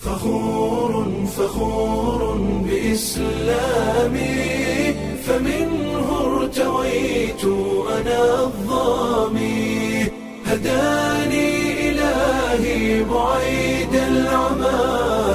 فخور فخور بإسلامي فمنه ارتويت أنا الظامي هداني إلهي بعيد العمى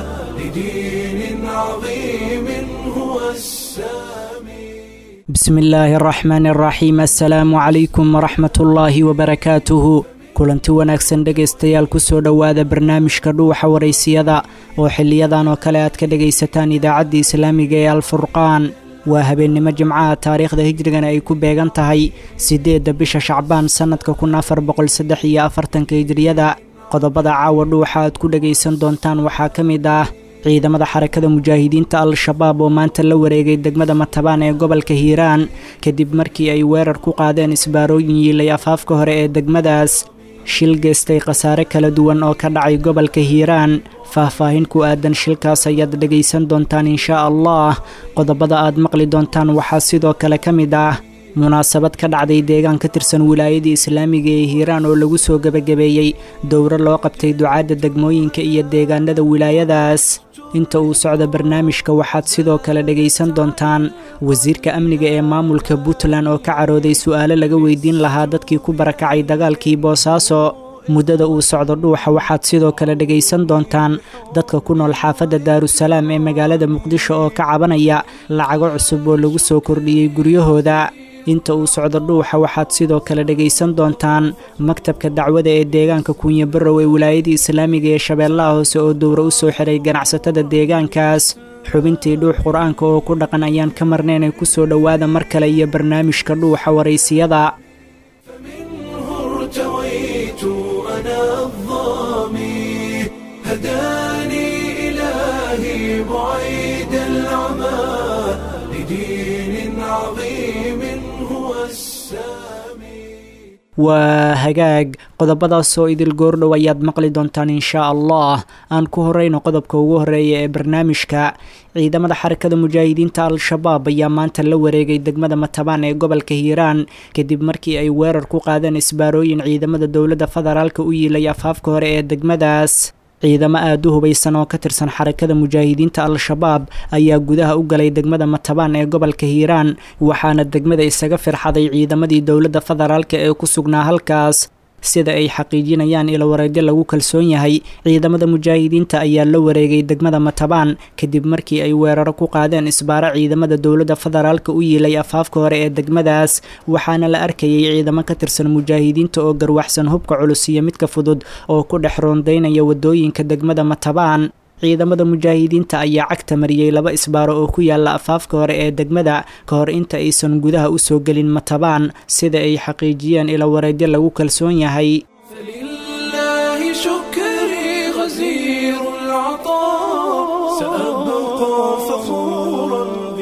لدين عظيم هو السامي بسم illaahi araxmaani araxiim assalaamu calaykum waraxmat ullaahi wabarakaatuhu kulanti wanaagsan dhegaystayaal kusoo dhowaada barnaamijka dhuuxa waraysiyada oo xiliyadan oo kale aad ka dhegaysataan idaacadda islaamiga ee alfurqaan waa habeennimo jimcaha taariikhda hijrigana ay ku beegan tahay siddeedda bisha shacbaan sannadka kun afar boqol saddex iyo afartanka hijriyada qodobada caawa dhuuxa aad ku dhegaysan doontaan waxaa ka mid ah ciidamada xarakada mujaahidiinta al-shabaab oo maanta la wareegay degmada matabaan ee gobolka hiiraan kadib markii ay weerar ku qaadeen isbaarooyin yiilay afaafka hore ee degmadaas shil geystay khasaare kala duwan oo ka dhacay gobolka hiiraan faah-faahin ku aadan shilkaas ayaad dhegaysan doontaan inshaa allah qodobada aad maqli doontaan waxaa sidoo kale ka mid ah munaasabad ka dhacday deegaan ka tirsan wilaayadii islaamiga ee hiiraan oo lagu soo gebagabeeyey dowro loo qabtay ducaadda degmooyinka iyo deegaanada wilaayadaas inta uu socdo barnaamijka waxaad sidoo kale dhegaysan doontaan wasiirka amniga ee maamulka puntland oo ka carooday su'aalo laga weydiin lahaa dadkii ku barakacay dagaalkii boosaaso muddada uu socdo dhuuxa waxaad sidoo kale dhegaysan doontaan dadka ku nool xaafadda daarusalaam ee magaalada muqdisho oo ka cabanaya lacago cusub oo lagu soo kordhiyey guryahooda inta uu socdo dhuuxa waxaad sidoo kale dhegaysan doontaan maktabka dacwada ee deegaanka kuunyo barrow ee wilaayadii islaamiga ee shabeellaha hoose oo dowro u soo xiray ganacsatada deegaankaas xubintii dhuux qur-aanka oo ku dhaqan ayaan ka marnaynay ku soo dhowaada mar kale iyo barnaamijka dhuuxa waraysiyada فمنه ارتويت أنا الظامي هداني إلهي بعيد العمى لدين عظيم هو السامي waa hagaag qodobadaasoo idil goordhow ayaad maqli doontaan inshaa allah aan ku horeyno qodobka ugu horeeya ee barnaamijka ciidamada xarakada mujaahidiinta al-shabaab ayaa maanta la wareegay degmada matabaan ee gobolka hiiraan kadib markii ay weerar ku qaadeen isbaarooyin ciidamada dowladda federaalka u yiilay afaafka hore ee degmadaas ciidamo aada u hubaysan oo ka tirsan xarakada mujaahidiinta al-shabaab ayaa gudaha u galay degmada matabaan ee gobolka hiiraan waxaana degmada isaga firxaday ciidamadii dowladda federaalka ee ku sugnaa halkaas sida ay xaqiijinayaan ilowareedyo lagu kalsoon yahay ciidamada mujaahidiinta ayaa la wareegay degmada matabaan kadib markii ay weeraro ku qaadeen isbaaro ciidamada dowladda federaalka u yiilay afaafka hore ee degmadaas waxaana la arkayay ciidamo ka tirsan mujaahidiinta oo garwaxsan hubka culus iyo midka fudud oo ku dhex roondaynaya waddooyinka degmada matabaan ciidamada mujaahidiinta ayaa cagta mariyey laba isbaaro oo ku yaala afaafka hore ee degmada ka hor inta aysan gudaha u soo gelin matabaan sida ay xaqiijiyeen ilowareedyo lagu kalsoon yahay فلله شكري غزير العطاء سأبقى فخورا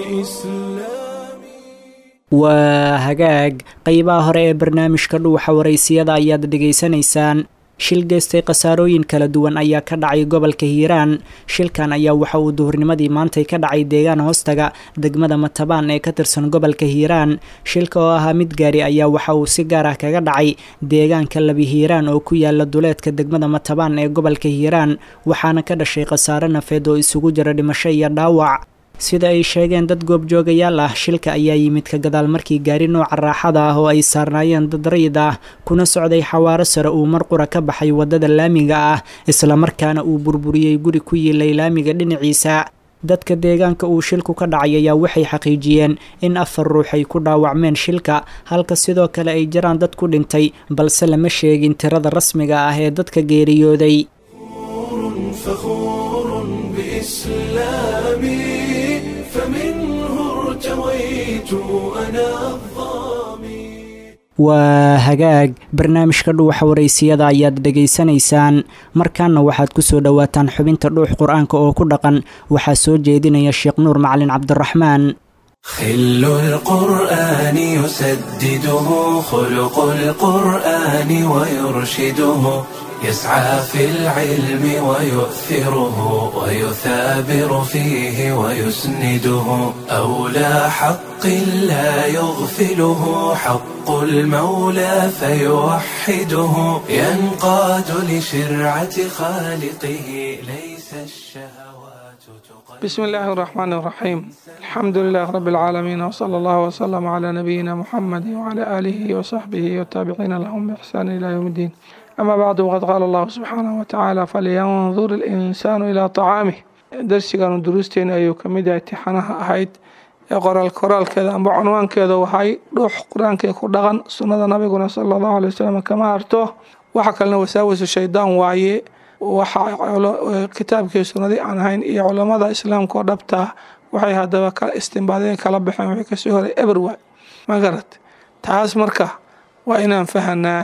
بإسلامي waa hagaag qeybaha hore ee barnaamijka dhuuxa waraysiyada ayaad dhegaysanaysaan shil geystay khasaarooyin kala duwan ayaa ka dhacay gobolka hiiraan shilkan ayaa waxa uu duhurnimadii maantay ka dhacay deegaan hoostaga degmada matabaan ee ka tirsan gobolka hiiraan shilka oo ahaa mid gaari ayaa waxa uu si gaar ah kaga dhacay deegaanka labi hiiraan oo ku yaala duleedka degmada matabaan ee gobolka hiiraan waxaana ka dhashay khasaare nafeed oo isugu jira dhimasho iyo dhaawac sida ay sheegeen dad goobjoogayaal ah shilka ayaa yimid ka gadaal markii gaari nooca raaxada ah oo ay saarnaayeen dad rayid ah kuna socday xawaaro sare uu mar qura ka baxay waddada laamiga ah islamarkaana uu burburiyey guri ku yiilay laamiga dhinaciisa dadka deegaanka uu shilku ka dhacay ayaa waxay xaqiijiyeen in afar ruux ay ku dhaawacmeen shilka halka sidoo kale ay jiraan dad ku dhintay balse lama sheegin tirada rasmiga ah ee dadka geeriyooday فخور بإسلامي فمنه ارتويت أنا الظامي waa hagaag barnaamijka dhuuxa waraysiyada ayaad dhegaysanaysaan markaana waxaad ku soo dhowaataan xubinta dhuux qur-aanka oo ku dhaqan waxaa soo jeedinaya sheekh nuur macalin cabdiraxmaan خل القرآن يسدده خلق القرآن ويرشده يسعى في العلم ويؤثره ويثابر فيه ويسنده أولى حق لا يغفله حق المولى فيوحده ينقاد لشرعة خالقه ليس الشهوات تقدم بسم الله الرحمن الرحيم الحمد لله رب العالمين وصلى الله وسلم على نبينا محمد وعلى آله وصحبه والتابعين لهم بإحسان إلى يوم الدين أما بعد وقد قال الله سبحانه وتعالى فلينظر الإنسان إلى طعامه darsigan duruusteena ayuu ka mid yahay tixanaha ahayd ee qoraal koraalkeeda amba cunwaankeeda waxay dhuux qur-aankee ku dhaqan sunnada nabiguna sala allahu alay wasalam kama harto waxa kalena wasaawisu shaydaan waaye waxa kitaabkii sunnadii aan ahayn iyo culamada islaamka oo dhabtaa waxay haddaba ka istimbaadeen kala baxeen wixii kasoo horay eber waay ma garat taas marka waa inaan fahanaa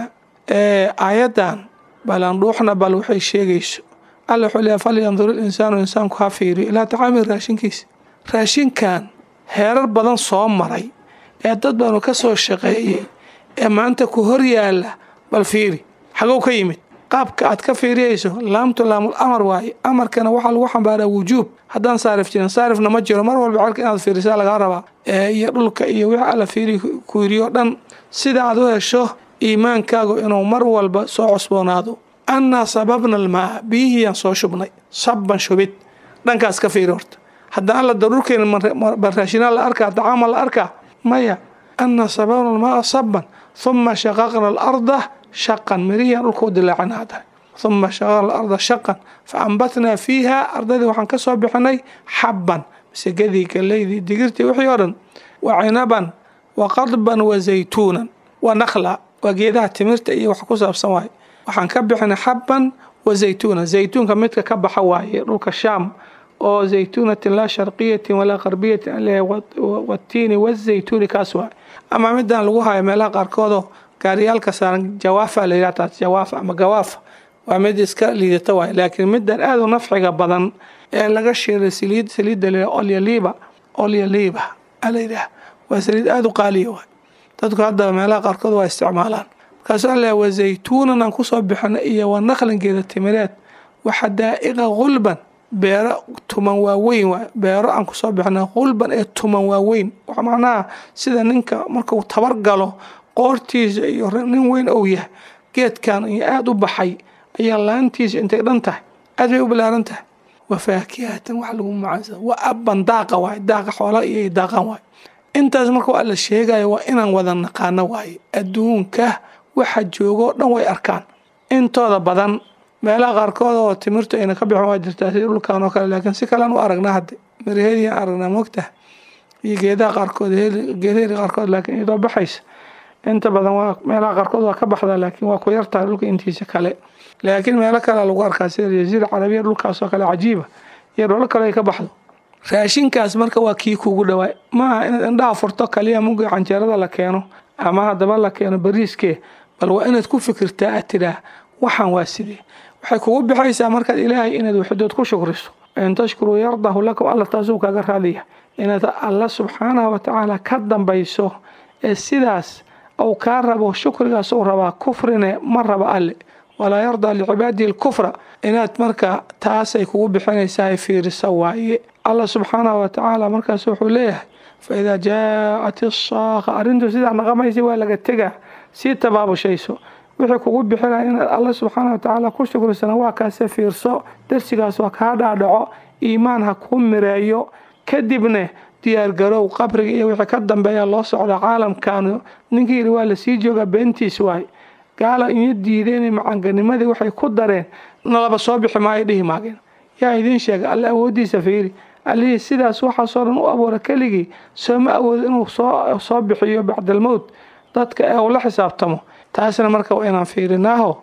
aayaddan balan dhuuxna bal waxay sheegayso alla wuxuu leeyahay falyandur ilinsaanu insaanku ha fiiriyo ilaa tacaami raashinkiisa raashinkan heerar badan soo maray ee dad baanu ka soo shaqeeyey ee maanta ku hor yaala bal fiiri xagow ka yimid qaabka aad ka fiiriyayso laamtu laamul amar waaye amarkana waxaa lagu xambaaraa wujuub haddaan saarif jirin saarifna ma jiro mar walba celka inaad fiirisaa lagaa rabaa iyo dhulka iyo wixii alla fiiri ku yiriyo dhan sida aad u hesho iimaankaagu inuu mar walba soo cusboonaado annaa sababna almaa biyihiyaan soo shubnay sabban shubid dhankaas ka fiiri horta haddaan alla daruurkeena baraashinaa la arkaa dacaama la arkaa maya annaa sababna almaa sabban huma shaqaqna alarda shaqan mirihiyaan dhulka u dilaacina haddan huma shaqaqna alarda shaqan fa ambatnaa fiiha ardaydii waxaan ka soo bixinay xabban masegadii galeydii digirtii wixii oo dhan wa cinaban wa qadban wa zaytuunan wa nakhla waa geedaha timirta iyo wax ku saabsan waaye waxaan ka bixinay xabban wa zaytuunan zaytuunka midka ka baxa waaye dhulka shaam oo zaytuunatin laa sharqiyatin walaa qarbiyatin aleeyahay watiini wazaytuuni kaas waaye ama midaan lagu hayo meelaha qaarkoodoo gaariyaalka saaran jawaafa la yidhaha taas jawaafa ama gawaafa waa mid iska liidata waaye laakiin midan aad u nafciga badan ee laga shiiray saliid saliidda la olyaliiba olyaliiba ala yidhaah waa saliid aada u qaaliya waay dadku haddaba meelaha qaarkood waa isticmaalaan markaasuu alla wa zaytuunan aan kusoo bixino iyo wa naqlingeeda timireed waxa daa'iqa qulban beero tuman waaweyn waay beero aan kusoo bixino qulban ee tuman waaweyn macnaha sida ninka markuu tabar galo qoortiisa iyo nin weyn ou yahay geedkan iyo aada u baxay ayaa laantiisa intay dhan tahay aad bay u balaaran tahay wa faakihatan wax lagu macaansa wa abban daaqa waay daaqa xoola iyo daaqan waay intaas marka waa la sheegayo waa inaan wada naqaano waaye adduunka waxa joogoo dhan way arkaan intooda badan meelaha qaarkood oo timirtu ayna ka bixin waa jirtaa sida dhulkan oo kale laakiin si kalean u aragnaa hadde miraheediyan aragnaa mogtaha iyo geedaha qaarkood geedaheeda qaarkood laakiin iyadoo baxaysa inta badan waa meelaha qaarkood waa ka baxdaa laakiin waa ku yartahay dhulka intiisa kale laakiin meelo kalea lagu arkaa sida jaziira carabiya dhulkaasoo kale cajiiba iyo dholo kale ay ka baxdo raashinkaas marka waa kii kugu dhawaay maaha inaad indhaha furto kaliya mugi canjeerada la keeno ama haddaba la keeno bariiskee bal waa inaad ku fikirtaa aad tidhaah waxaan waa sidee waxay kugu bixaysaa markaad ilaahay inaad waxdood ku shukriso in tashkuruu yardahu lakum alla taasuu kaga raadiya inaad alla subxaanahu watacaala ka dambayso ee sidaas uu kaa rabo shukrigaas uu rabaa kufrine ma raba alle walaa yardaa licibaadihi alkufra inaad marka taasay kugu bixinaysaa fiirisa waaye allah subxaanahu watacaala markaas wuxuu leeyahay faidaa jaacat isaaqa arrintu sidaa naqamaysa waa laga tegaa sii tabaabushayso wixii kugu bixinaya inaad alla subxaana watacaala ku shukrisana waa kaase fiirso darsigaas waa kaa dhaadhaco iimaan ha kuu mireeyo kadibne diyaargarow qabriga iyo wixii ka dambeeya loo socda caalamkaanu ninkii yidhi waa lasii joogaa beentiis waay gaala iyo diideen macanganimadii waxay ku dareen nalaba soo bixi maayo dhihi maageen yaa idiin sheega alle awooddiisa fiiri allihii sidaas waxaasoo dhan u abuura keligii sooma awoodo inuu soo soo bixiyo bacdalmowt dadka ee uu la xisaabtamo taasna marka waa inaan fiirinaaho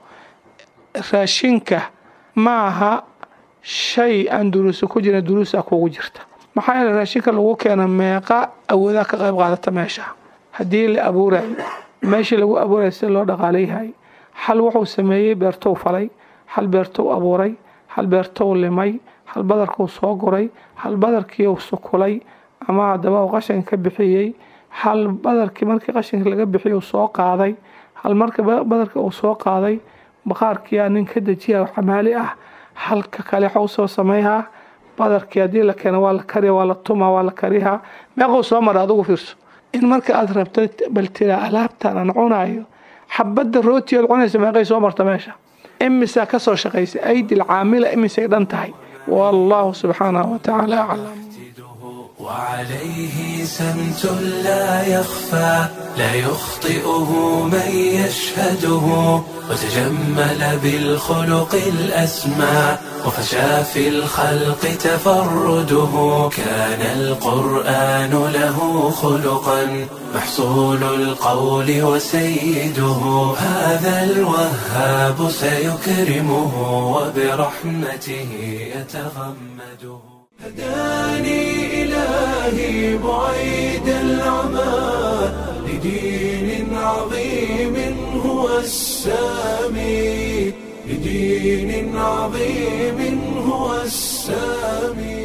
raashinka maaha shay aan duruusa ku jirin duruusa kugu jirta maxaa yeele raashinka lagu keena meeqa awoodaa ka qayb qaadata meesha haddii la abuurayo meeshii lagu abuurayo sida loo dhaqaalayahay hal wuxuu sameeyey beertou falay hal beertou abuuray hal beertou limay hal badarkuu soo guray hal badarkiiuu sukulay ama haddaba uu qashinka ka bixiyey hal badarkii markii qashinka laga bixiyay uu soo qaaday hal marka badarkii uu soo qaaday baqaarkiyaa nin ka dejiya xamaali ah halka kale waxau soo sameeyaa badarkii haddii la keeno waa la kariya waa la tumaa waa la kariyaa meequu soo mara adugu fiirso in marka aad rabto bal tiraa alaabtan aan cunayo xabadda rootiyood cunaysa meeqay soo marta meesha imisaa ka soo shaqaysa aydil caamila imisay dhan tahay wallahu subxaanahu watacaala aclam وعليه سمت لا يخفى لا يخطئه من يشهده وتجمل بالخلق الأسمى وفشى في الخلق تفرده كان القرآن له خلقا محصول القول وسيده هذا الوهاب سيكرمه وبرحمته يتغمده هداني إلهي بعيد العمى لدين عظيم هو السامي لدين عظيم هو السامي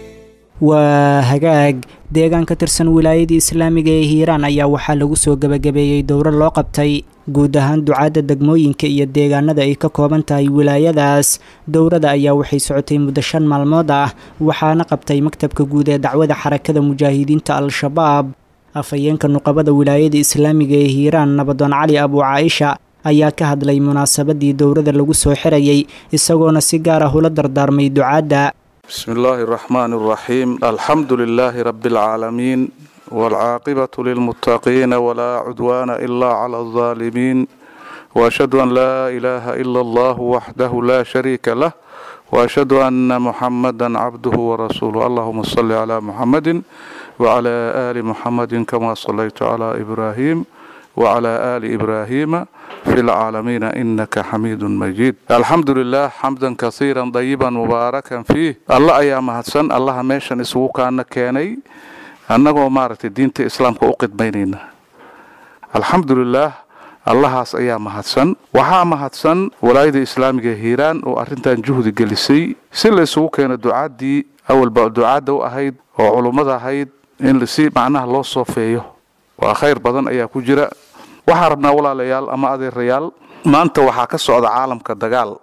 waa hagaag deegaan ka tirsan wilaayadii islaamiga ee hiiraan ayaa waxaa lagu soo gebagabeeyey dowro loo qabtay guud ahaan ducaadda degmooyinka iyo deegaanada ay ka kooban tahay wilaayadaas dowrada ayaa waxay socotay muddo shan maalmood ah waxaana qabtay maktabka guud ee dacwada xarakada mujaahidiinta al-shabaab afhayeenka nuqabada wilaayada islaamiga ee hiiraan nabadoon cali abu caaisha ayaa ka hadlay munaasabadii dowrada lagu soo xirayay isagoona si gaar ah ula dardaarmay ducaadda بسم الله الرحمن الرحيم الحمد لله رب العالمين والعاقبة للمتقين ولا عدوان إلا على الظالمين وأشهد أن لا إله إلا الله وحده لا شريك له وأشهد أن محمدا عبده ورسوله اللهم صل على محمد وعلى آل محمد كما صليت على إبراهيم وعلى آل إبراهيم في العالمين إنك حميد مجيد الحمد لله حمدا كثيرا طيبا مباركا فيه الله أيام هدسن الله ميشن اسوكان كيني annagoo maaragtay diinta islaamka u qidmaynayna alxamdulilaah allahaas ayaa mahadsan waxaa mahadsan walaayada islaamiga hiiraan oo arrintan juhdi gelisay si la isugu keeno ducaaddii awalba ducaadda u ahayd oo culummada ahayd in si macnaha loo soofeeyo waa khayr badan ayaa ku jira waxaa rabnaa walaalayaal ama adeerayaal maanta waxaa ka socda caalamka dagaal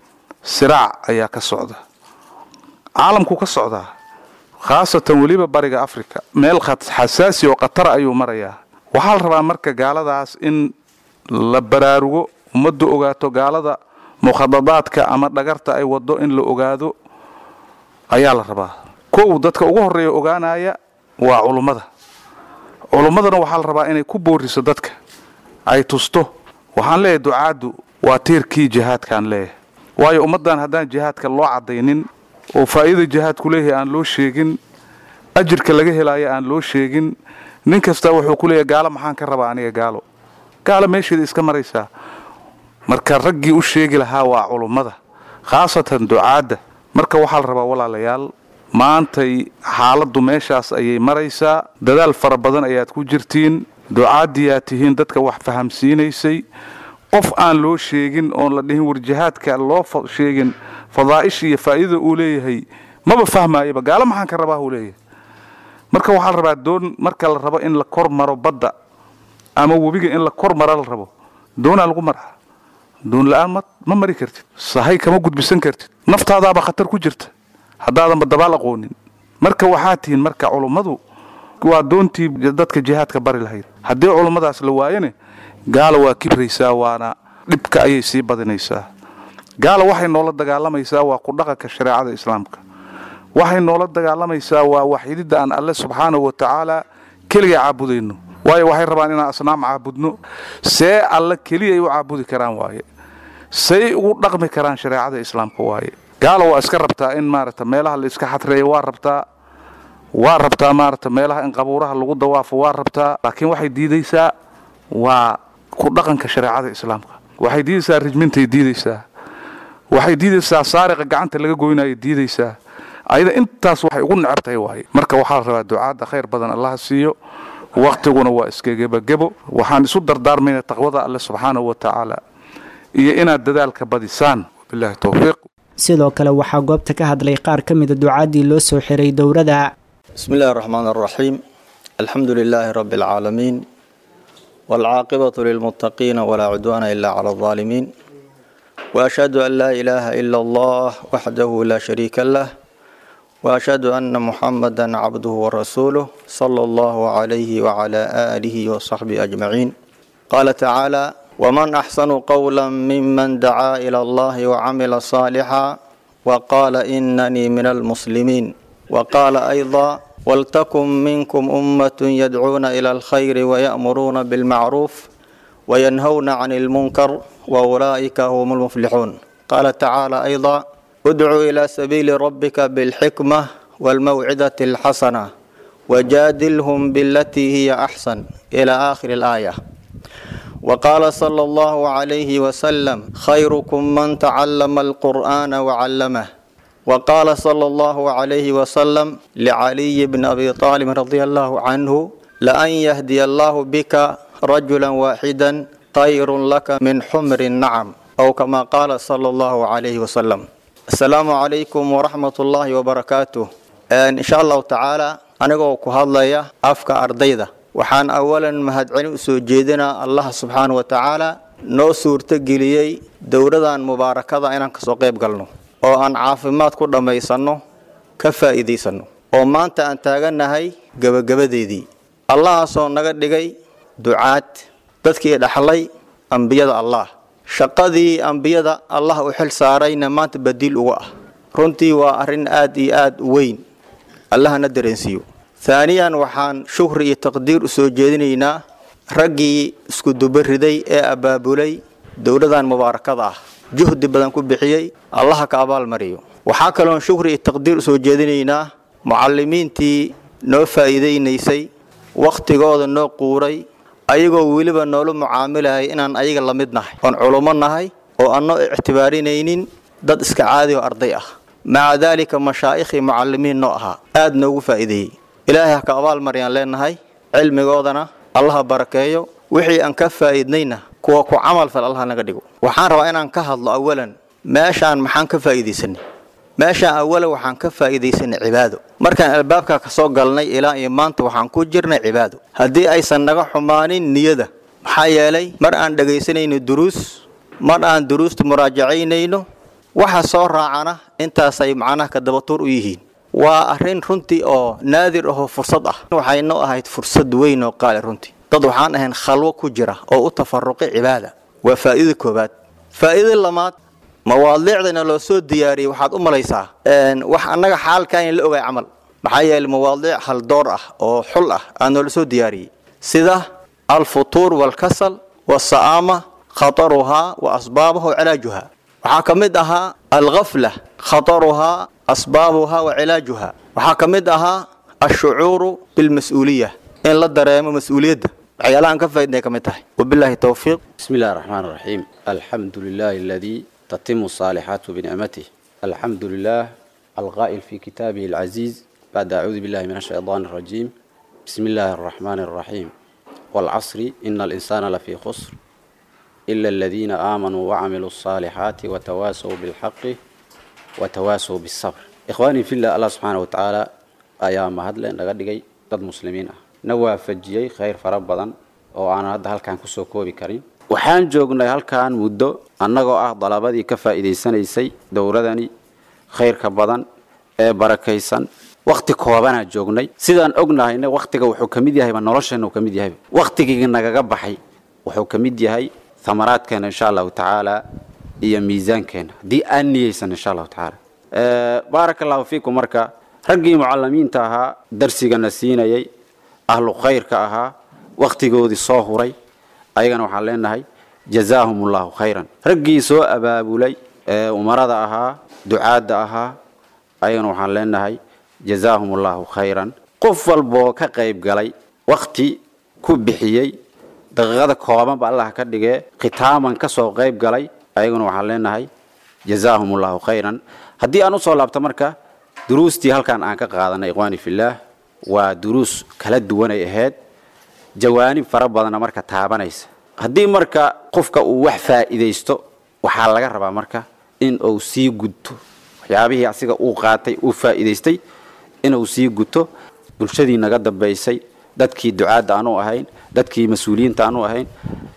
siraac ayaa ka socda caalamku ka socdaa khaasatan weliba bariga africa meel xasaasi oo khatara ayuu marayaa waxaa la rabaa marka gaaladaas in la baraarugo ummaddu ogaato gaalada mukhadadaadka ama dhagarta ay wado in la ogaado ayaa la rabaa kow dadka ugu horreeya ogaanaya waa culummada culummadana waxaa la rabaa inay ku booriso dadka ay tusto waxaan leeyahay ducaaddu waa tiirkii jihaadkaan leeyahay waayo ummaddan haddaan jihaadka loo caddaynin oo faa'iida jihaadku leeyahay aan loo sheegin ajirka laga helaayo aan loo sheegin nin kasta wuxuu ku leeyahay gaalo maxaan ka rabaa aniga gaalo gaalo meesheeda iska maraysaa marka raggii u sheegi lahaa waa culummada khaasatan ducaadda marka waxaa la rabaa walaalayaal maantay xaaladdu meeshaas ayay maraysaa dadaal fara badan ayaad ku jirtiin ducaaddiyaad tihiin dadka wax fahamsiinaysay qof aan loo sheegin oon la dhihin war jihaadka loo sheegin fadaa'isha iyo faa'iidada uu leeyahay maba fahmaayaba gaalo maxaan ka rabaa uu leeyahay marka waxaa la rabaa doon marka la rabo in la kor maro badda ama webiga in la kor maro la rabo doonaa lagu maraa doon la-aan ma mari kartid sahay kama gudbisan kartid naftaadaaba khatar ku jirta haddaadanba dabaal aqoonin marka waxaa tihiin marka culummadu waa doontii dadka jihaadka bari lahayd haddii culummadaas la waayane gaala waa kibraysaa waana dhibka ayay sii badinaysaa gaala waxay noola dagaalamaysaa waa ku dhaqanka shareecada islaamka waxay noola dagaalamaysaa waa waxyididda aan alle subxaanahu wa tacaala keliga caabudayno waayo waxay rabaan inaan asnaam caabudno see alle keliyay u caabudi karaan waaye say ugu dhaqmi karaan shareecada islaamka waaye gaala waa iska rabtaa in maarata meelaha la iska xadreeyo waa rabtaa waa rabtaa maarata meelaha in qabuuraha lagu dawaafo waa rabtaa laakiin waxay diidaysaa waa ku dhaqanka shareecada islaamka waxay diidaysaa rijmintay diidaysaa waxay diidaysaa saariqa gacanta laga goynayo diidaysaa ayada intaas waxay ugu necab tahay waaye marka waxaa la rabaa ducaadda khayr badan allaha siiyo wakhtiguna waa iska gebagebo waxaan isu dardaarmayna taqwada alle subxaanahu wa tacaala iyo inaad dadaalka badisaan wabilahi towfiiq sidoo kale waxaa goobta ka hadlay qaar ka mida ducaaddii loo soo xiray dowrada بسم الله الرحمن الرحيم الحمد لله رب العالمين والعاقبة للمتقين ولا عدوان إلا على الظالمين وأشهد أن لا إله إلا الله وحده لا شريك له وأشهد أن محمدا عبده ورسوله صلى الله عليه وعلى آله وصحبه أجمعين قال تعالى ومن أحسن قولا ممن دعا إلى الله وعمل صالحا وقال إنني من المسلمين وقال أيضا ولتكن منكم أمة يدعون إلى الخير ويأمرون بالمعروف وينهون عن المنكر وأولئك هم المفلحون قال تعالى أيضا ادع إلى سبيل ربك بالحكمة والموعظة الحسنة وجادلهم بالتي هي أحسن إلى آخر الآية وقال صلى الله عليه وسلم خيركم من تعلم القرآن وعلمه وقال صلى الله عليه وسلم لعلي بن أبي طالب رضي الله عنه لأن يهدي الله بك رجلا واحدا خير لك من حمر النعم أو كما قال صلى الله عليه وسلم السلام عليكم ورحمة الله وبركاته إن شاء الله تعالى أنا كهضليا أفكا أرضيدا waxaan awalan mahadcelin u soo jeedinaa allah subxaana wa tacaala noo suurto geliyey dowladan mubaarakada inaan kasoo qayb galno oo aan caafimaad ku dhammaysanno ka faa'iidaysanno oo maanta aan taagannahay gebagabadeedii allahaasoo naga dhigay ducaad dadkii dhaxlay ambiyada allah shaqadii ambiyada allah u xil saarayna maanta badiil uga ah runtii waa arrin aad iyo aad u weyn allahana dareensiiyo haaniyan waxaan shukri iyo taqdiir u soo jeedinaynaa raggii isku dubariday ee abaabulay dowladan mubaarakada ah juhdi badan ku bixiyey allaha ka abaalmariyo waxaa kaloon shukri iyo taqdiir usoo jeedinaynaa mucalimiintii noo faa'iidaynaysay wakhtigooda noo quuray ayagoo weliba noola mucaamilayay inaan ayaga la mid nahay oon culummo nahay oo aan noo ictibaarinaynin dad iska caadi oo arday ah maca daalika mashaa'ikhii mucalimiin noo ahaa aad noogu faa'iideeyey ilaahay ha ka abaalmaryaan leenahay cilmigoodana allaha barakeeyo wixii aan ka faa'iidnayna kuwa ku camal fal allah naga dhigo waxaan rabaa inaan ka hadlo awalan meeshaan maxaan ka faa'iidaysanay meeshaan awalan waxaan ka faa'iidaysanay cibaado markaan albaabka ka soo galnay ilaa iyo maanta waxaan ku jirnay cibaado haddii aysan naga xumaanin niyada maxaa yeelay mar aan dhegaysanayno duruus mar aan duruusta muraajacaynayno waxa soo raacana intaasay macnaha ka dabatuur u yihiin waa arrin runtii oo naadir ahoo fursad ah waxaynoo ahayd fursad weyn oo qaali runtii dad waxaan ahayn khalwo ku jira oo u tafaruqay cibaada waa faa'iida koowaad faa'iida lamaad mawaadiicdana loo soo diyaariyey waxaad u malaysaa wax annaga xaalkan la ogay camal maxaa yeelay mawaadiic haldoor ah oo xul ah aa noola soo diyaariyey sida alfutuur waalkasal waasa'aama khataruhaa wa asbaabuha wa cilaajuha waxaa ka mid ahaa alghafla khataruhaa asbaabuha wa cilaajuha waxaa ka mid ahaa ashucuuru bilmas-uuliya in la dareemo mas-uuliyadda waxyaalahaan ka faaidnay ka mid tahay wabilaahi towfiiq بسم الله الرحمن الرحيم الحمد لله الذي تتم الصالحات بنعمته الحمد لله القائل في كتابه العزيز بعد أعوذ بالله من الشيطان الرجيم بسم الله الرحمن الرحيم والعصر إن الإنسان لفي خسر إلا الذين آمنوا وعملوا الصالحات وتواسوا بالحق وتواسوا بالصبر إخواني في الله الله سبحانه وتعالى أيام هدل نغدقي ضد مسلمين نوافجيي خير فربضا oo aan hadda halkan kusoo koobi karin waxaan joognay halkan muddo annagoo ah dalabadii ka faa'iidaysanaysay dowladani khayrka badan ee barakaysan wakti koobanaa joognay sidaan ognahayna waktiga wuxuu ka mid yahayba nolosheenna uu ka mid yahay waktigii nagaga baxay wuxuu ka mid yahay thamaraadkeena insha allahu tacaala iyo miisaankeena haddii aan niyeysan insha allahu tacaala baaraka allahu fiikum marka raggii mucalimiinta ahaa darsigana siinayay ahlu khayrka ahaa waktigoodii soo huray ayagana waxaan leenahay jazaahum allahu khayran raggii soo abaabulay ee umarada ahaa ducaadda ahaa ayagana waxaan leenahay jazaahum allahu khayran qof walboo ka qayb galay wakti ku bixiyey daqiiqada koobanba allah ka dhigee khitaaman ka soo qayb galay ayaguna waxaan leenahay jazaahum allahu khayran haddii aan usoo laabto marka duruustii halkan aan ka qaadanay ikhwaani fillaah waa duruus kala duwanay ahayd jawaanib fara badana marka taabanaysa haddii marka qofka uu wax faa'iidaysto waxaa laga rabaa marka in uu sii gudto waxyaabihii asiga uu qaatay uu faa'iidaystay inuu sii guto bulshadii naga dambaysay dadkii ducaadda aanu ahayn dadkii mas-uuliyiinta aanu ahayn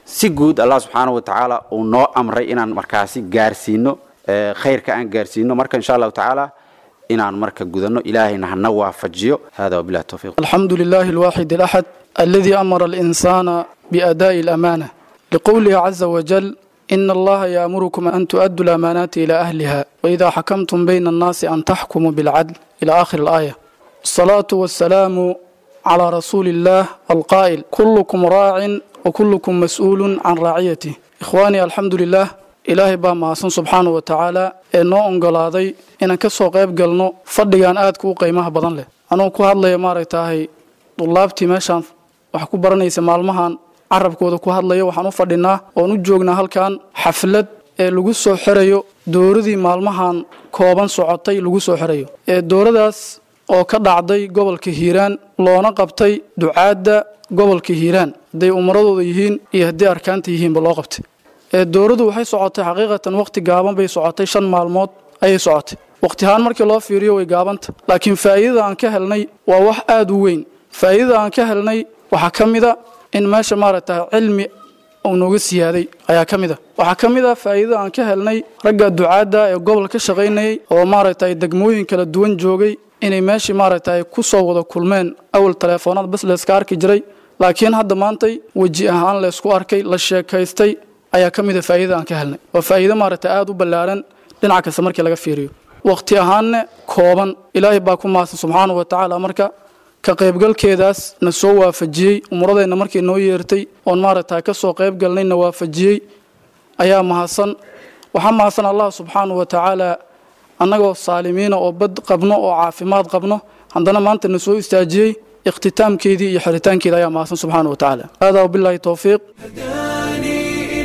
si guud allah subxaana wa tacaala uu noo amray inaan markaasi gaarsiino khayrka aan gaarsiino marka insha allahu tacaala inaan marka gudano ilaahayna hana waafajiyo hada wabilahi towfiiq الحمد لله الواحد الأحد الذي أمر الإنسان بأداء الأمانة لقوله عز وجل إن الله يأمركم أن تؤدوا الأمانات إلى أهلها وإذا حكمتم بين الناس أن تحكموا بالعدل إلى آخر الآية الصلاة والسلام على رسول الله القائل كلكم راع وكلكم مسؤول عن رعيته إخواني الحمد لله ilaahay baa mahadsan subxaana wa tacaala ee noo ongolaaday inaan ka soo qayb galno fadhigan aadka u qiimaha badan leh anuu ku hadlaya maaragtahay dullaabtii meeshaan wax ku baranaysa maalmahan carabkooda ku hadlaya waxaan u fadhinaa oon u joognaa halkan xaflad ee lagu soo xirayo dowradii maalmahan kooban socotay lagu soo xirayo ee dowradaas oo ka dhacday gobolka hiiraan loona qabtay ducaadda gobolka hiiraan hadday umaradooda yihiin iyo haddii arkaanta yihiinba loo qabtay ee dowladdu waxay socotay xaqiiqatan wakhti gaaban bay socotay shan maalmood ayay socotay wakhti ahaan markii loo fiiriyo way gaabanta laakiin faa'iidada aan ka helnay waa wax aada u weyn faa'iidada aan ka helnay waxaa ka mid a in meesha maaragtay cilmi uu nooga siyaaday ayaa ka mid a waxaa ka mid a faa'iidada aan ka helnay ragga ducaadda ee gobol ka shaqaynayay oo maaragtay degmooyin kala duwan joogay inay meeshii maaragtay ku soo wada kulmeen awal taleefoonada bas layska arki jiray laakiin hadda maantay weji ahaan laysku arkay la sheekaystay ayaa ka mida faa'iidada aan ka helnay waa faa'iido maaragtay aada u ballaaran dhinac kasta markii laga fiiriyo wakhti ahaanne kooban ilaahay baa ku mahadsan subxaana wa tacaala marka ka qaybgalkeedaas na soo waafajiyey umuradeenna markii noo yeertay oon maaragtay ka soo qayb galnay na waafajiyey ayaa mahadsan waxaa mahadsan allah subxaana wa tacaala annagoo saalimiina oo bad qabno oo caafimaad qabno haddana maanta na soo istaajiyey ikhtitaamkeedii iyo xiritaankeeda ayaa mahadsan subxaana wa tacaala haadaa wabilaahi towfiiq هداني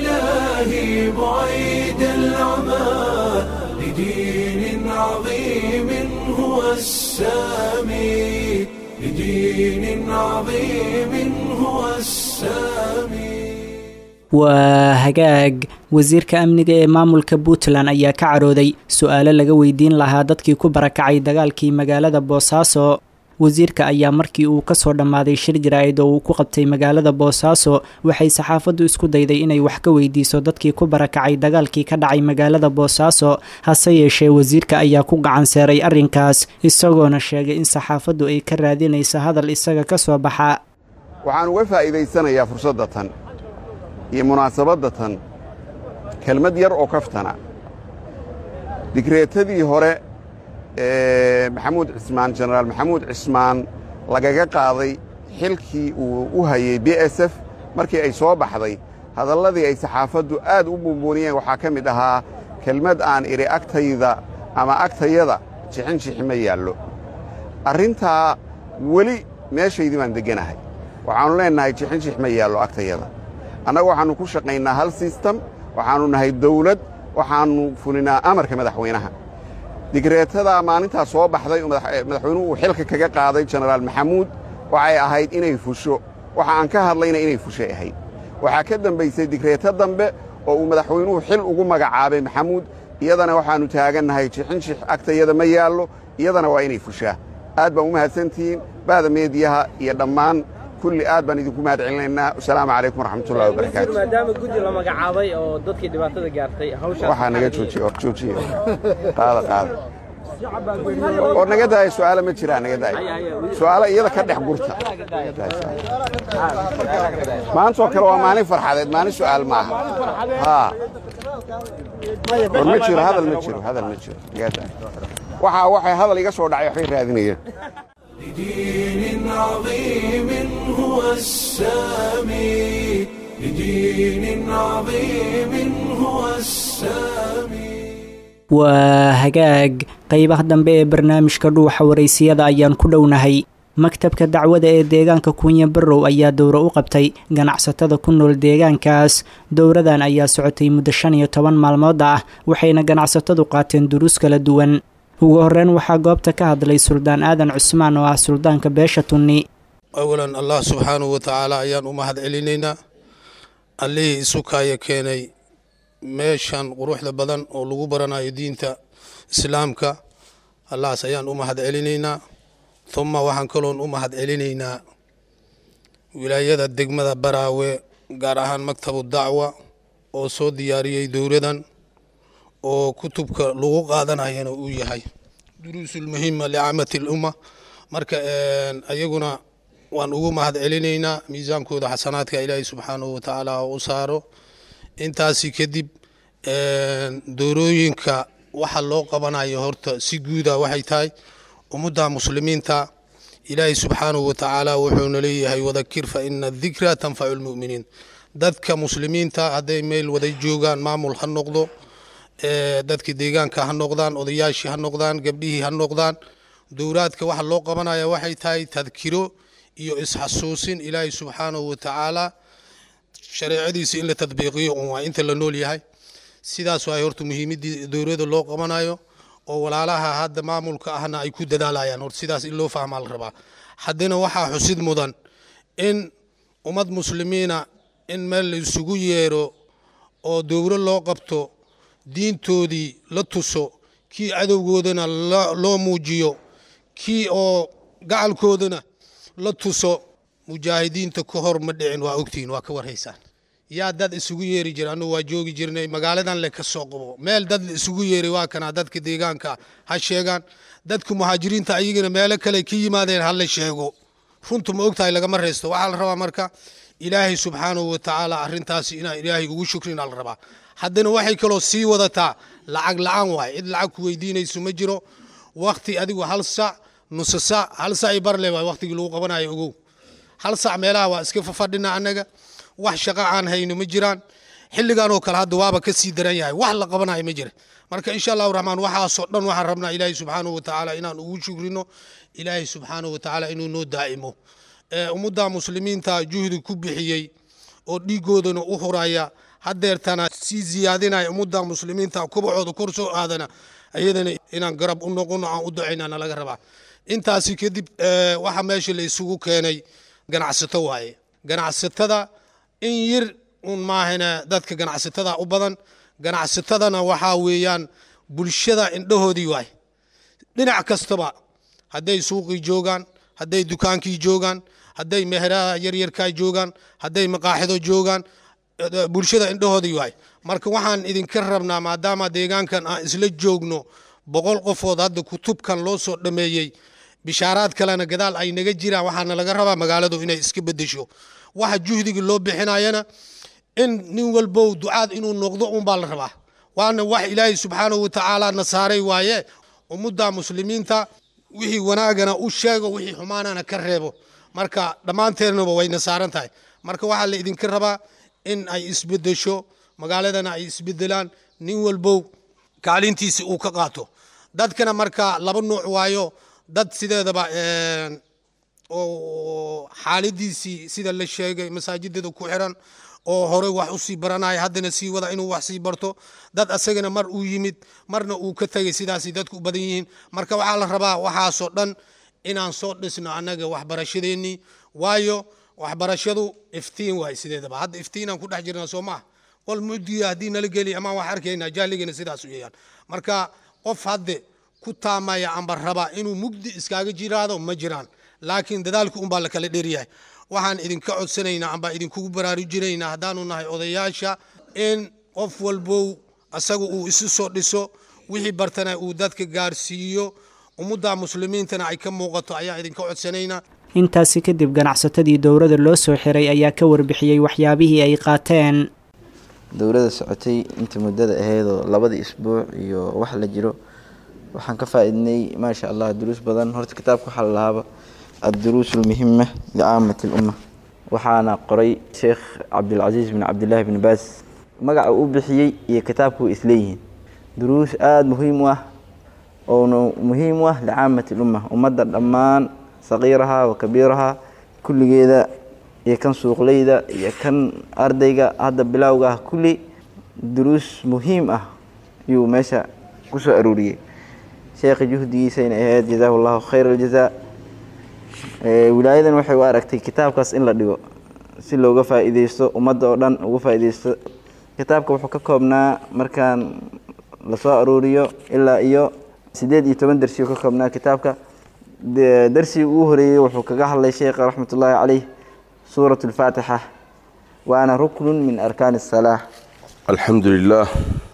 إلهي بعيد العمى لدين عظيم هو السامي لدين عظيم هو السامي waa hagaag wasiirka amniga ee maamulka puntland ayaa ka carooday su-aalo laga weydiin lahaa dadkii ku barakacay dagaalkii magaalada boosaaso wasiirka ayaa markii uu kasoo dhammaaday shir jaraa'id oo uu ku qabtay magaalada boosaaso waxay saxaafaddu isku dayday inay wax ka weydiiso dadkii ku barakacay dagaalkii ka dhacay magaalada boosaaso hase yeeshee wasiirka ayaa ku gacan seeray arrinkaas isagoona sheegay in saxaafaddu ay ka raadinayso hadal isaga ka soo baxa waxaan uga faa'iidaysanayaa fursadda tan iyo munaasabadda tan kelmad yar oo kaftana digreetadii hore ee maxamuud cismaan jenaraal maxamuud cismaan lagaga qaaday xilkii uu u hayey b s f markii ay soo baxday hadalladii ay saxaafaddu aad u buunbuuniyeen waxaa ka mid ahaa kelmad aan idhi agtayda ama agtayada jixinjixi ma yaallo arrintaa weli meeshaydii baan degganahay waxaannu leennahay jixinjix ma yaallo agtayada annaga waxaannu ku shaqaynaa hal sistem waxaannu nahay dawlad waxaannu fulinaa amarka madaxweynaha digreetadaa maalintaa soo baxday oo madaxweynuhu uu xilka kaga qaaday jenaraal maxamuud waxay ahayd inay fusho waxa aan ka hadlayna inay fushay ahayd waxaa ka dambaysay digreeto dambe oo uu madaxweynuhu xil ugu magacaabay maxamuud iyadana waxaannu taagannahay jixinjix agtayada ma yaallo iyadana waa inay fushaa aad baan u mahadsantihiin bahda meediyaha iyo dhammaan kulli aad baan idinku mahad celinaynaa wasalaamu calaykum waraxmatullahi wabarakaatu maadaama guddi la magacaabay oo dadkii dhibaatada gaartay hawshaas waxaa naga joojiye or joojiye qaada qaada oo naga daaya su'aalo ma jiraa naga daaya su'aalo iyada ka dhex gurta maantoo kale waa maalin farxadeed maalin su'aal maaha haa war ma jiro hadal ma jiro hadal ma jiro naga daaya waxaa waxay hadal iga soo dhacay waxbay raadinayeen لدين عظيم هو السامي لدين عظيم هو السامي waa hagaag qaybaha dambe ee barnaamijka dhuuxa waraysiyada ayaan ku dhownahay maktabka dacwada ee deegaanka kunya barrow ayaa dowro u qabtay ganacsatada ku nool deegaankaas dowradan ayaa socotay muddo shan iyo toban maalmood ah waxayna ganacsatadu qaateen duruus kala duwan ugu horreyn waxaa goobta ka hadlay suldaan aadan cusmaan oo ah suldaanka beesha tunni awalan allah subxaanahu wa tacaala ayaan u mahad celinaynaa allihii isu kaaya keenay meeshan quruxda badan oo lagu baranayo diinta islaamka allahaas ayaan u mahad celinaynaa uma waxaan kaloon u mahad celinaynaa wilaayada degmada baraawe gaar ahaan maktabu dacwa oo soo diyaariyey dowladan oo kutubka lagu qaadanayana uu yahay duruusulmuhima licaamati lumma marka ayaguna waan ugu mahad celinaynaa miisaankooda xasanaadka ilaahay subxaanahu watacaala u saaro intaasi kadib doorooyinka waxa loo qabanayo horta si guuda waxay tahay ummadda muslimiinta ilaahay subxaanahu watacaala wuxuuna leeyahay wadakir fa ina dikra tanfacu lmu'miniin dadka muslimiinta hadday meel wada joogaan maamul ha noqdo dadka deegaanka ha noqdaan odayaashii ha noqdaan gabdhihii ha noqdaan dowlaadka waxa loo qabanaya waxay tahay tadkiro iyo isxasuusin ilaahay subxaanahu watacaala shareecadiisa in la tadbiiqiyo un waa inta la nool yahay sidaas waay horta muhiimadii dowladda loo qabanayo oo walaalaha hadda maamulka ahna ay ku dadaalayaan horta sidaas in loo fahmaa la rabaa haddana waxaa xusid mudan in ummad muslimiina in meel la isugu yeero oo dowlo loo qabto diintoodii la tuso kii cadowgoodana loo muujiyo kii oo gacalkoodana la tuso mujaahidiinta ka hor ma dhicin waa ogtihiin waa ka warhaysaan yaa dad isugu yeeri jira annugu waa joogi jirnay magaaladan le ka soo qabo meel dad la isugu yeeray waa kanaa dadka deegaanka ha sheegaan dadka muhaajiriinta ayagana meelo kale ka yimaadeen ha la sheego runtu ma ogtahay lagama reysto waxaa la rabaa marka ilaahay subxaanahu watacaala arrintaasi inaa ilaahay ugu shukrina la rabaa haddana waxay kaloo sii wadataa lacag la-aan waay cid lacag ku weydiinayso ma jiro wakti adigu hal sac nusa sac hal sac i barle waay waktigii lagu qabanayo ogow hal sac meelaha waa iska fafadhina annaga wax shaqo aan hayno ma jiraan xilligan oo kale hadda waaba ka sii daran yahay wax la qabanayo ma jira marka insha allahu raxmaan waxaasoo dhan waxaan rabnaa ilaahay subxaanahu watacaala inaan ugu shukrino ilaahay subxaanahu watacaala inuu noo daa'imo ummadda muslimiinta juhdi ku bixiyey oo dhiigoodana u huraya hadeertana sii ziyaadinaya ummadda muslimiinta kubacooda kor soo aadana ayadana inaan garab u noqono aan u ducaynana laga rabaa intaasi kadib waxa meesha la isugu keenay ganacsato waaye ganacsatada in yir un maahane dadka ganacsatada u badan ganacsatadana waxaa weeyaan bulshada indhahoodii waay dhinac kastaba hadday suuqii joogaan hadday dukaankii joogaan hadday meheraha yaryarkaa joogaan hadday maqaaxido joogaan bulshada indhahoodii waay marka waxaan idinka rabnaa maadaama deegaankan aan isla joogno boqol qofood hadda kutubkan loo soo dhameeyey bishaaraad kalena gadaal ay naga jiraan waxaana laga rabaa magaaladu inay iska bedesho waxa juhdiga loo bixinayana in nin walbow ducaad inuu noqdo unbaa la rabaa waana wax ilaahay subxaanahu watacaala na saaray waaye ummadda muslimiinta wixii wanaagana u sheego wixii xumaanana ka reebo marka dhammaanteennaba wayna saaran tahay marka waxaa la idinka rabaa in ay isbedesho magaaladana ay isbedelaan nin walbow kaalintiisi uu ka qaato dadkana marka laba nuuc waayo dad sideedaba oo xaaladiisii sida la sheegay masaajidada ku xiran oo hore wax usii baranaya haddana sii wada inuu wax sii barto dad asagana mar uu yimid marna uu ka tegay sidaasay dadku u badan yihiin marka waxaa la rabaa waxaasoo dhan inaan soo dhisno annaga waxbarashadeennii waayo waxbarashadu iftiin waay sideedaba hadda iftiinaan ku dhex jirnaa soo maaha qol mugdiga haddii nala geli amaan wax arkaynaa jahligana sidaas weeyaan marka qof hadde ku taamaya amba raba inuu mugdi iskaaga jiraado ma jiraan laakiin dadaalku unbaa la kala dheryahay waxaan idinka codsanaynaa amba idinkugu baraarujinaynaa haddaanu nahay odayaasha in qof walbow asaga uu isu soo dhiso wixii bartana uu dadka gaarsiiyo ummadda muslimiintana ay ka muuqato ayaa idinka codsanaynaa intaasi kadib ganacsatadii dowladda loo soo xiray ayaa ka warbixiyey waxyaabihii ay qaateen dowladda socotay inta muddada aheydoo labadii isbuuc iyo wax la jiro waxaan ka faa-idnay maasha allah duruus badan horta kitaabka waxaa la lahaaba adduruus almuhima licaamati lumma waxaana qoray sheekh cabdilcasiis bin cabdillaahi bin baas magaca uu bixiyey iyo kitaabku way isleeyihiin duruus aada muhiim u ah oona muhiim u ah licaamati lumma ummadda dhammaan saqiiraha wa kabiiraha kulligeeda iyo kan suuqleyda iyo kan ardayga hadda bilowga ah kulli duruus muhiim ah ayuu meesha ku soo aruuriyey sheekha juhdigiisayna ahayd jazaahu llahu khayr aljazaa wilaayadan waxay u aragtay kitaabkaas in la dhigo si looga faa-iideysto ummadda oo dhan uga faa-ideysto kitaabka wuxuu ka koobnaa markaan lasoo aruuriyo ilaa iyo siddeed iyo toban darsiyo ka koobnaa kitaabka darsigii ugu horeeyey wuxuu kaga hadlay sheekha raxmatullaahi caleyh suurat alfaatixa waana ruknun min arkaani الsalaax alxamdu lilaah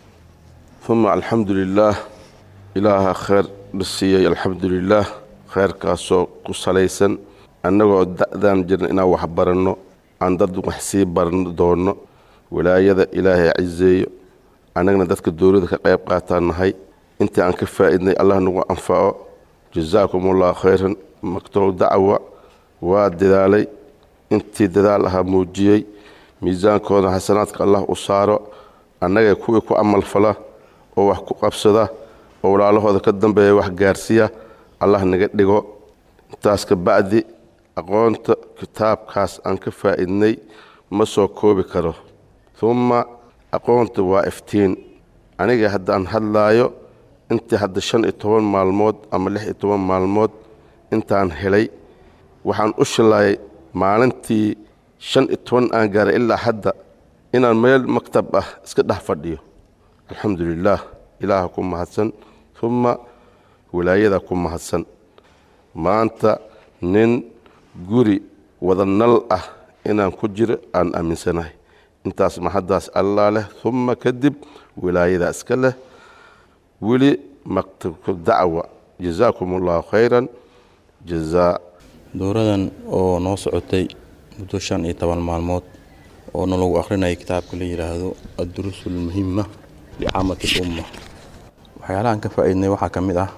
uma alxamdu lilaah ilaaha kheyr dhasiiyey alxamdu lilaah kheyrkaasoo ku salaysan annagoo da'daan jirna inaan wax baranno aan dad wax sii baran doonno walaayada ilaahay ciseeyo annagana dadka dowladda ka qayb qaataan nahay intii aan ka faa'iidnay allah nagu anfaco jasaakum allahu khayran maktow dacwa waa dadaalay intii dadaal ahaa muujiyey miisaankooda xasanaadka allah u saaro annagay kuwii ku amalfala oo wax ku qabsada oo walaalahooda ka dambeeya wax gaarsiiya allah naga dhigo intaas ka bacdi aqoonta kitaabkaas aan ka faa'iidnay ma soo koobi karo umma aqoonta waa iftiin aniga haddaan hadlaayo intii hadda shan iyo toban maalmood ama lix iyo toban maalmood intaan helay waxaan u shilaayay maalintii shan iyo toban aan gaaray ilaa hadda inaan meel maktab ah iska dhex fadhiyo alxamdu lilaah ilaaha ku mahadsan umma wilaayada ku mahadsan maanta nin guri wada nal ah inaan ku jiro aan aaminsanahay intaas maxaddaas allaa leh umma kadib wilaayadaa iska leh weli maktabku dacwa jazaakum allahu khayran jazaa dowradan oo noo socotay muddo shan iyo toban maalmood oo nalagu akhrinaya kitaabka la yidhaahdo adduruus ulmuhima licaamati lumma waxyaalahaan ka faa'iidnay waxaa ka mid ah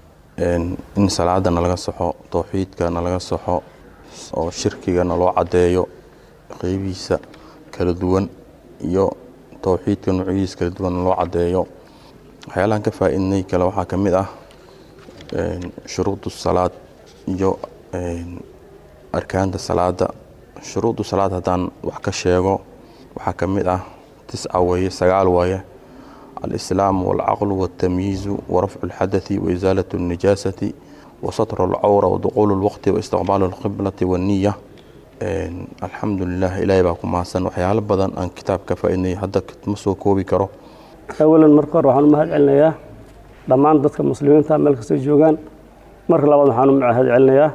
in salaada nalaga soxo towxiidka nalaga soxo oo shirkiga naloo caddeeyo qeybihiisa kala duwan iyo towxiidka nuucyadiisa kala duwan naloo caddeeyo waxyaalahaan ka faa'iidnay kale waxaa ka mid ah shuruudu salaad iyo arkaanta salaada shuruudu salaad haddaan wax ka sheego waxaa ka mid ah tisca weeye sagaal waaye alislaamu walcaqlu waltamyiizu warafcu lxadathi waisaalat alnijaasati wasatru alcawra waduquulu lwaqti waistiqbaalu alqiblati walniya alxamdu lilah ilaahay baa ku mahadsan waxyaalo badan aan kitaab ka faaidnay hadda ma soo koobi karo awalan marka hore waxaan u mahad celinayaa dhammaan dadka muslimiinta meel kastay joogaan marka labaad waxaan u mahad celinayaa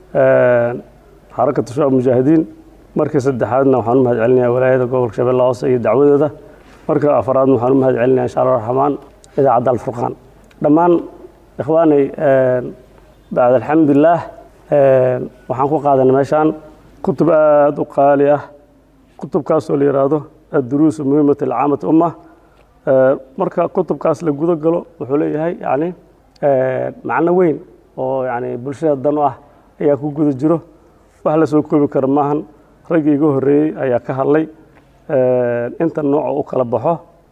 xarakatu shucab mujaahidiin markii saddexaadna waxaan u mahad celinayaa walaayada gobolka shabeelle hoose iyo dacwadooda marka afaraadna waxaan u mahad celinaya insha allah raxmaan idaacadda alfurqaan dhammaan ikhwaanay bacd alxamdulilaah waxaan ku qaadanay meeshaan kutub aada u qaali ah kutubkaasoo la yidhaahdo adduruusu muhimat alcaamati umma marka kutubkaas la gudo galo wuxuu leeyahay yani macno weyn oo yani bulshada dan u ah ayaa ku guda jiro wax la soo koobi karo maahan raggii iga horreeyey ayaa ka hadlay inta nooca u kala baxo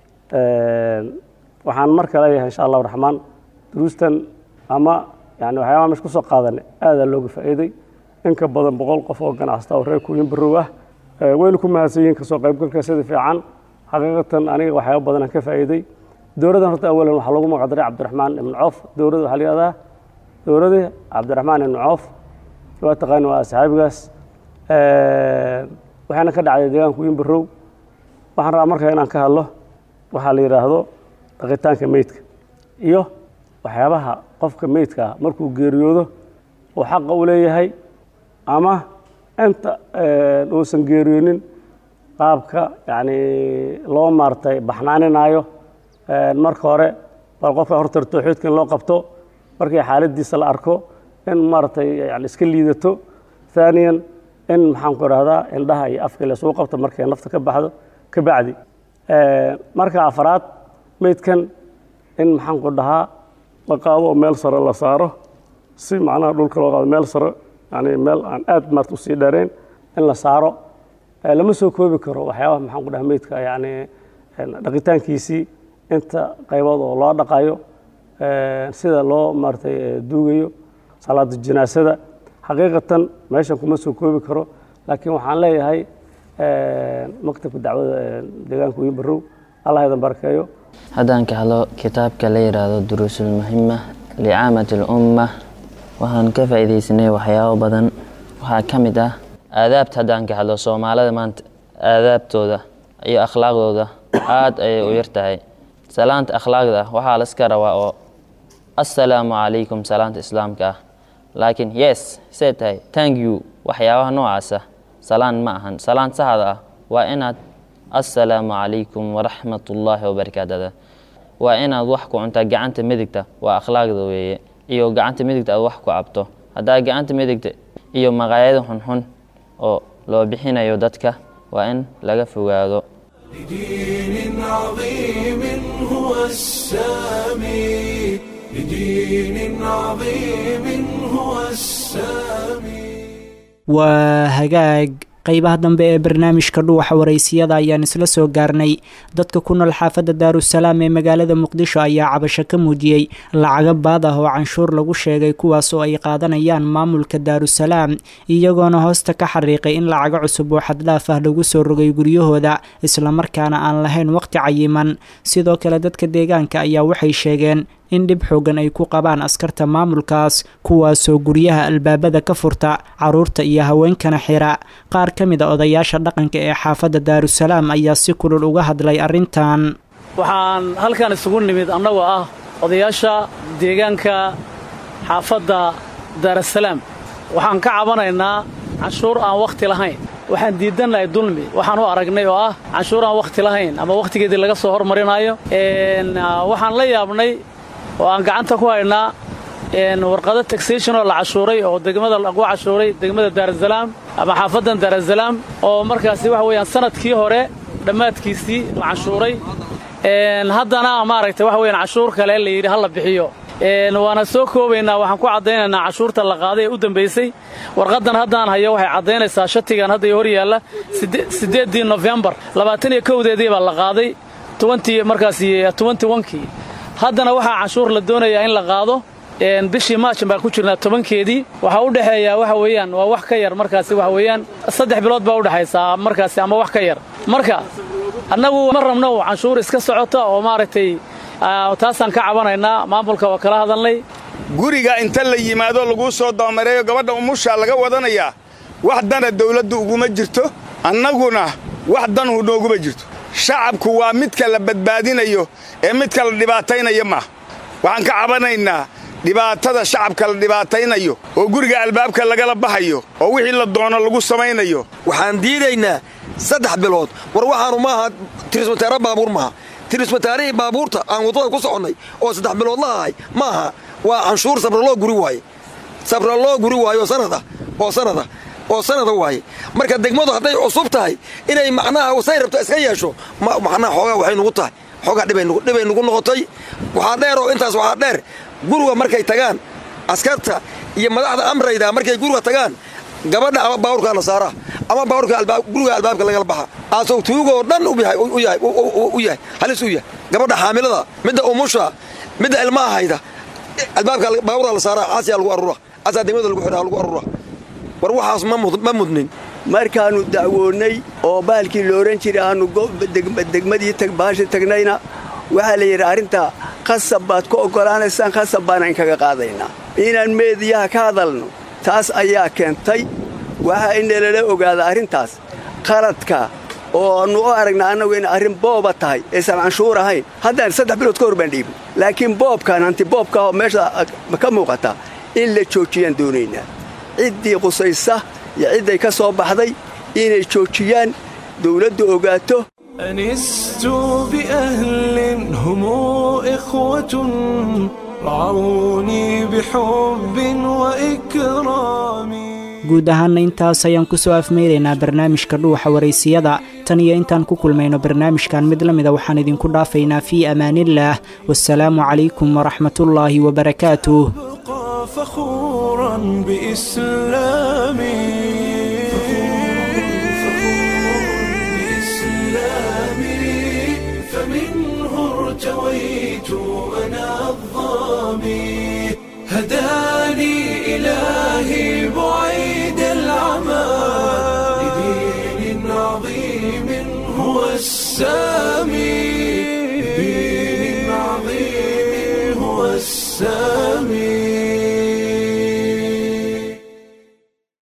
waxaan marka leeyahay insha allahu raxmaan duruustan ama yani waxyaabaha mesh ku soo qaadanay aadaa looga faa'iiday in ka badan boqol qof oo ganacsata oo reer kuuyin barow ah wayna ku mahadsan yihiin kasoo qaybgalka sida fiican xaqiiqatan aniga waxyaaba badan aan ka faa'iiday dowladdan horta awalan waxaa loogu magacdaray cabdiraxmaan ibn coof dowladda waxaa la yihahdaa dowladii cabdiraxmaan ibn coof waa taqaani waa asxaabigaas waxaana ka dhacday deegaanka kuuyin barow waxaan rabaa markaa inaan ka hadlo waxaa la yidhaahdo dhaqitaanka meydka iyo waxyaabaha qofka meydka ah markuu geeriyoodo uu xaqa u leeyahay ama inta uusan geeriyoonin qaabka yani loo maartay baxnaaninaayo marka hore bal qofka horta tawxiidka in loo qabto markii xaaladiisa la arko in maaragtay yani iska liidato haaniyan in maxaan ku idhahdaa indhaha iyo afka laysugu qabto markay nafta ka baxdo ka bacdi marka afaraad meydkan in maxaan ku dhahaa la qaado oo meel sare la saaro si macnaha dhulka loo qaado meel sare yani meel aan aad maarta usii dheerayn in la saaro lama soo koobi karo waxyaabaha maxaan ku dhaha meydka yani dhaqitaankiisii inta qaybood oo loo dhaqayo sida loo maaratay duugayo salaada janaasada xaqiiqatan meeshan kuma soo koobi karo laakiin waxaan leeyahay maktabka dacwada deegaanka wiin barow allah idan barakeeyo haddaan ka hadlo kitaabka la yidhaahdo duruusulmuhima licaamati alumma waxaan ka faa'iidaysanay waxyaabo badan waxaa ka mid ah aadaabta haddaan ka hadlo soomaalida maanta aadaabtooda iyo akhlaaqdooda aad ayay u yar tahay salaanta akhlaaqda waxaa laska rabaa oo assalaamu calaykum salaanta islaamka ah laakiin yes see tahay thank you waxyaabaha noocaasa salaan ma ahan salaan saxda ah waa inaad assalaamu calaykum waraxmatullaahi wabarakaatu waa inaad wax ku cuntaa gacanta midigta waa akhlaaqda weeye iyo gacanta midigta aad wax ku cabto haddaa gacanta midigta iyo maqaayada xunxun oo loo bixinayo dadka waa in laga fogaado لدين عظيم هو السامي لدين عظيم هو السامي waa hagaag qaybaha dambe ee barnaamijka dhuuxa waraysiyada ayaan isla soo gaarnay dadka ku nool xaafadda daarusalaam ee magaalada muqdisho ayaa cabasho ka muujiyey lacago baad ah oo canshuur lagu sheegay kuwaas oo ay qaadanayaan maamulka daarusalaam iyagoona hoosta ka xariiqay in lacago cusub oo xaddhaaf ah lagu soo rogay guryahooda islamarkaana aan lahayn waqti cayiman sidoo kale dadka deegaanka ayaa waxay sheegeen in dhib xoogan ay ku qabaan askarta maamulkaas kuwaasoo guryaha albaabada ka furta caruurta iyo haweenkana xira qaar ka mid a odayaasha dhaqanka ee xaafadda daarusalaam ayaa si kulul uga hadlay arrintan waxaan halkan isugu nimid annagoo ah odayaasha deegaanka xaafadda daarasalaam waxaan ka cabanaynaa canshuur aan wakhti lahayn waxaan diidannahay dulmi waxaan u aragnay oo ah canshuur aan wakhti lahayn ama wakhtigeedii laga soo hormarinayo waxaan la yaabnay oo aan gacanta ku haynaa warqado taxation oo la cashuuray oo degmada lagu cashuuray degmada daarasalaam ama xaafaddan daarasalaam oo markaasi waxa weeyaan sanadkii hore dhammaadkiisii la cashuuray haddana maaragtay waxa weyaan cashuur kale la yidhi ha la bixiyo waana soo koobaynaa waxaan ku caddaynaynaa cashuurta la qaaday ee u dambaysay warqaddan haddaan hayo waxay caddaynaysaa shatigan hadda hor yaalla siddeeddii nofembar labaatan iyo kowdeedii baa la qaaday tobantii markaasi tobanti wankii haddana waxaa canshuur la doonayaa in la qaado bishii maajin baan ku jirnaa tobankeedii waxaa u dhexeeyaa waxa weeyaan waa wax ka yar markaasi waxa weeyaan saddex bilood baa u dhexaysaa markaasi ama wax ka yar marka annagu ma rabno canshuur iska socota oo maaragtay taasaan ka cabanaynaa maamulka waa kala hadalnay guriga inta la yimaado laguu soo dabamareeyo gabadha umushaa laga wadanayaa wax dana dawladdu uguma jirto annaguna wax danhu nooguma jirto shacabku waa midka la badbaadinayo ee midka la dhibaataynaya maaha waxaan ka cabanaynaa dhibaatada shacabka la dhibaataynayo oo guriga albaabka lagala baxayo oo wixii la doono lagu samaynayo waxaan diidaynaa saddex bilood war waxaanu maaha tirismataare baabuur maaha tirismataarihii baabuurta aan waddada ku soconnay oo saddex bilood la ahay maaha waa canshuur sabraloo guri waaye sabraloo guri waaye oo sanada oo sanada oo sanada waaye marka degmadu hadday cusub tahay inay macnaha say rabto iska yeesho macnaha xoogaa waxay nugu tahay xoogaa dhibay nugu noqotay waxaa dheer oo intaas waxaa dheer guriga markay tagaan askarta iyo madaxda amrayda markay guriga tagaan gabadha ama baabuurka la saaraa ama baabuurka guriga albaabka lagala baxa aasoo tuugoo dhan u yahay halis u yahay gabadha xaamilada midda umusha midda ilmaha hayda albaabka baabuurka la saaraa caasiyaa lagu arura caasaa degmada lagu xidhaa lagu arura war waxaas ma mudnin markaannu dacwoonnay oo baalkii la odhan jiray aannu degmadii baasha tagnayna waxaa la yidhi arrintaa qasab baad ku oggolaanaysaan qasab baana inkaga qaadaynaa inaan meediyaha ka hadalno taas ayaa keentay waxaa inalala ogaada arrintaas qaladka oo aannu u aragna annagu in arrin booba tahay aysan canshuur ahayn haddaan saddex bilood ka hor baan dhiibin laakiin boobkan hanti boobka oo meesha ka muuqata in la joojiyaan doonaynaa ciddii qusaysa iyo cidday ka soo baxday inay joojiyaan dawladdu ogaato أنست بأهل هم إخوة رعوني بحب وإكرام guud ahaanna intaas ayaan ku soo afmeynaynaa barnaamijka dhuuxa waraysiyada tan iyo intaan ku kulmayno barnaamijkan mid la mida waxaan idinku dhaafaynaa fii amaaniillaah wasalaamu calaykum waraxmatullaahi wabarakaatuh فخورا بإسلامي بإسلامي فمنه ارتويت أنا الظامي هداني إلهي بعيد العمى لدين عظيم هو السامي لدين عظيم هو السامي